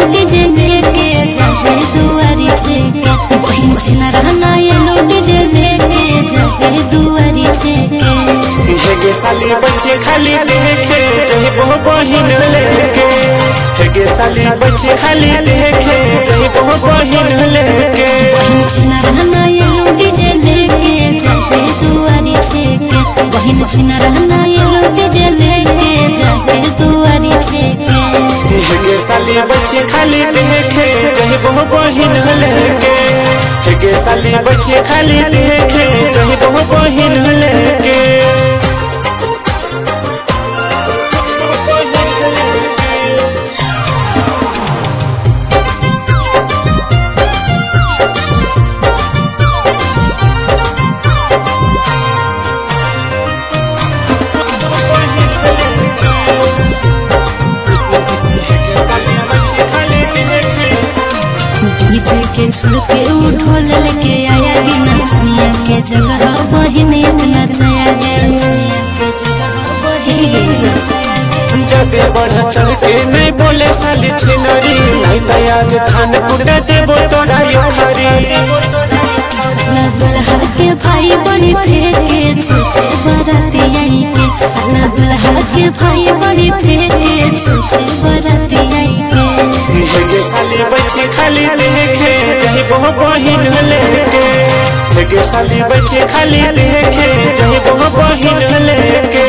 DJ लेके जाके दुआरी छेके बहिन छिना रहना येलो डीजे लेके जाके दुआरी छेके हेगे साली बच्चे खाली देखे जइबो बहिन लेके हेगे साली बच्चे खाली देखे जइबो बहिन लेके बहिन छिना रहना येलो डीजे लेके जाके दुआरी छेके बहिन छिना रहना येलो डीजे लेके जाके दुआरी छेके हेगे साली बच्चे खाली देखे जइबो बहिन लेके हेगे साली बच्चे खाली देखे जइबो बहिन लेके हेगे साली बच्चे खाली देखे डीजे के छोड़ के वो ढोल लेके आया गे नचनिया के जगह बहिन एक नचाया गे नचनिया के जगह बहिन एक नचाया गे जदे बढ़ चढ़ के नहीं बोले साली छिनरी नहीं तो आज धान कुट देबो तोरा यो खरी साला दुल्हा के भाई बड़ी फेंके छूछे बराती आई के साला दुल्हा के भाई बड़ी फेंके छूछे बराती आई के हेगे साली बच्चे खाली देखे जही बहु बहिन लेके हेगे साली बच्चे खाली देखे जही बहु बहिन लेके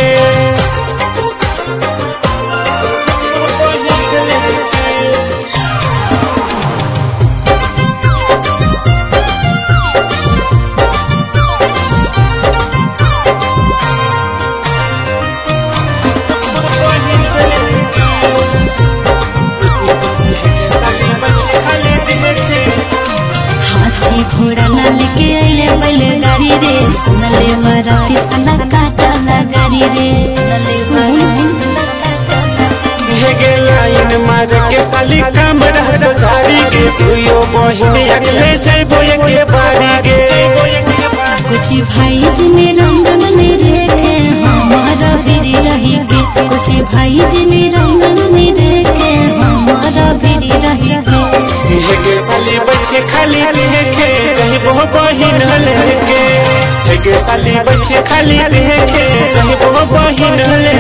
हेगे साली बच्चे खाली देखे हाथी घोड़ा न लेके अइले बैलगाड़ी रे सुनले बराती साला काटा गाड़ी रे सुनले साला काटा हेगे लाइन मार के साली काम रहत जारी गे दुयो बहिन अगले जइबो एके बारी गे कुछ भाई जिने रंजन ने रेखे हमारा बिरी रही के कुछ भाई जिने रंजन ने रेखे हमारा बिरी रही के हेगे साली बच्चे खाली देखे जइबो बहिन लेके हेगे साली बच्चे खाली देखे जइबो बहिन लेके